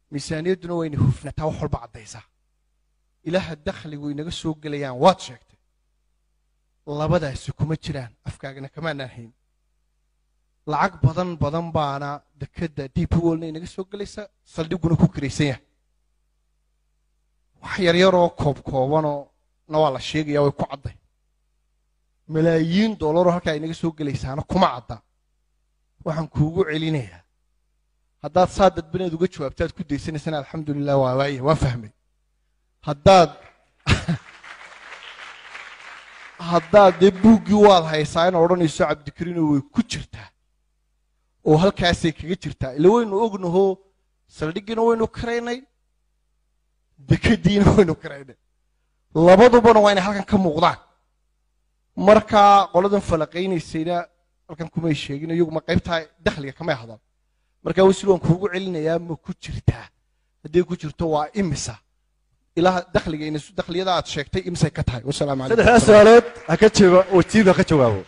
miisaaniyadduna waa inay hufnataa wax walba caddaysaa ilaha dakhligu inaga soo gelayaan waad sheegtay labadaasi kuma jiraan afkaagana kamaanaan hayn lacag badan badan baana dekedda d p wolna inaga soo gelaysa saldhiguna ku kiraysan yahay wax yaryaroo koob koobanoo na waa la sheegaya way ku cadday malaayiin dollaroo halkaa inaga soo gelaysaana kuma cadda waxaan kuugu celinayaa haddaad saa dadbaneed uga jawaabtaad ku daysanaysana alxamdulilah waa waaya waan fahmay haddaad haddaad dee buuggii waad haysaa in odhanayso cabdikariino way ku jirtaa oo halkaasay kaga jirtaa ila waynu ognaho saldhiggiina waynu karaynay dekadiina waynu karaynay labadubana waa inay halkan ka muuqdaan markaa qoladan falaqaynaysayna halkan kumay sheegin iyaguma qaybtaa dakhliga kamay hadal markaa wasiil waan kuugu celinayaa ma ku jirtaa hadday ku jirto waa imisa ilaha dakhliga dakhliyada aad sheegtay imisay ka tahay wasalaamu calaykum saddexdaa su-aalood ha ka jawa wasiir ha ka jawaabo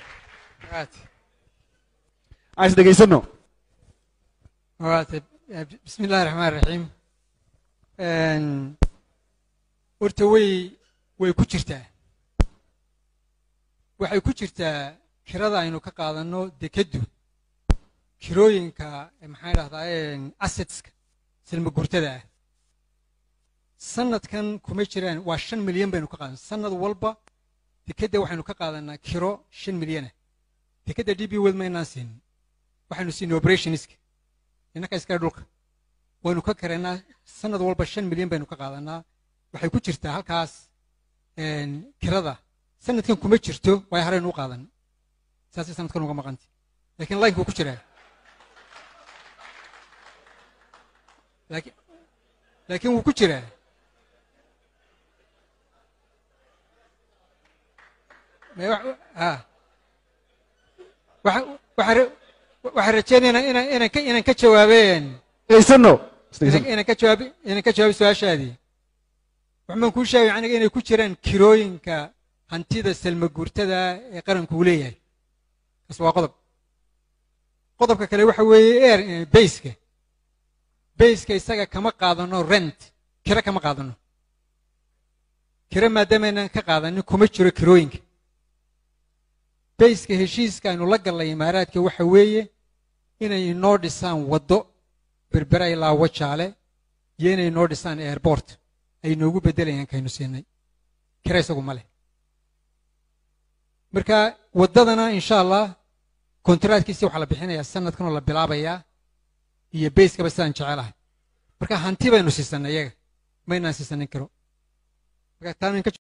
aan is dhegaysano waata bismi illahi raxmaan raxiim horta way way ku jirtaa waxay ku jirtaa kirada aynu ka qaadanno dekeddu kirooyinka maxaan idhahdaa assetska silma gurtada ah sanadkan kuma jiraan waa shan milyan baynu ka qaadan sanad walba dekedda waxaynu ka qaadanaa kiro shan milyanah dekedda d b wed maynaan siinin waxaynu siinay operationska innaka iskale dhulka waynu ka karaynaa sanad walba shan milyan baynu ka qaadanaa waxay ku jirtaa halkaas kirada sanadkan kuma jirto way haraynu u qaadan saasay sanadkan uga maqantay lakiin linekuu ku jiraa laakiin laakiin wuu ku jiraa waxaan rajeynayna inaan ka jawaabeen dhegaysano inaan ka jawaab inaan ka jawaabay su-aashaadii waxbaan kuu sheegay aniga inay ku jiraan kirooyinka hantida salma guurtada ee qaranku uu leeyahay kaas waa qodob qodobka kale waxa weeye air bayska bayska isaga kama qaadano rent kiro kama qaadano kiro maadaamaynaan ka qaadanin kuma jiro kirooyinka bayska heshiiska aynu la gallay imaaraadka waxa weeye inay inoo dhisaan waddo berbera ilaa wajaale iyo inay inoo dhisaan airport ay noogu beddelayaan kaynu siinay kira isagu ma leh marka waddadana insha allah kontraadkiisi waxaa la bixinayaa sanadkan oo la bilaabayaa iyo bayskaba sidaan jecelahay marka hanti baynu siisanay iyaga maynaan siisanin kiro marka taa